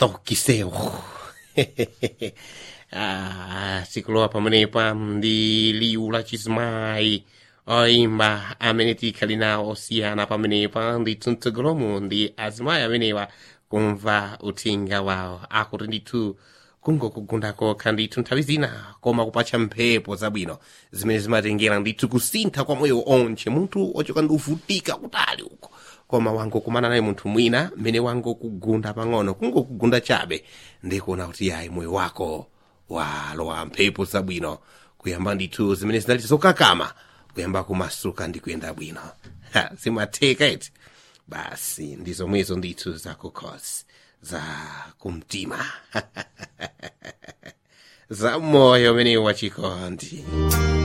stokiseu ah, sikulowa pamenepa ndi liwu la chizimayi oimba amene tikhali nawo osiyana pamenepa ndithu mtsogolomo ndi azimayi amenewa kumva uthenga wawo akuti ndithu kungokugunda kokha ndithu nthawi zina koma kupatcha mphepo zabwino zimene zimatengera ndithu kusintha kwa moyo onche munthu ochoka ndi uvutika kutali uko koma wangokumana naye munthu mwina mmene wangokugunda pang'ono kungokugunda chabe ndikuona kuti yayi moyo wako walowa mphepo zabwino kuyamba ndithu zimene zinali zokakama kuyamba kumasuka ndi kuyenda bwino Ha, zimatheka eti basi ndi zomwezo ndithu zakukhosi za kumtima za moyo umenewu wachikondi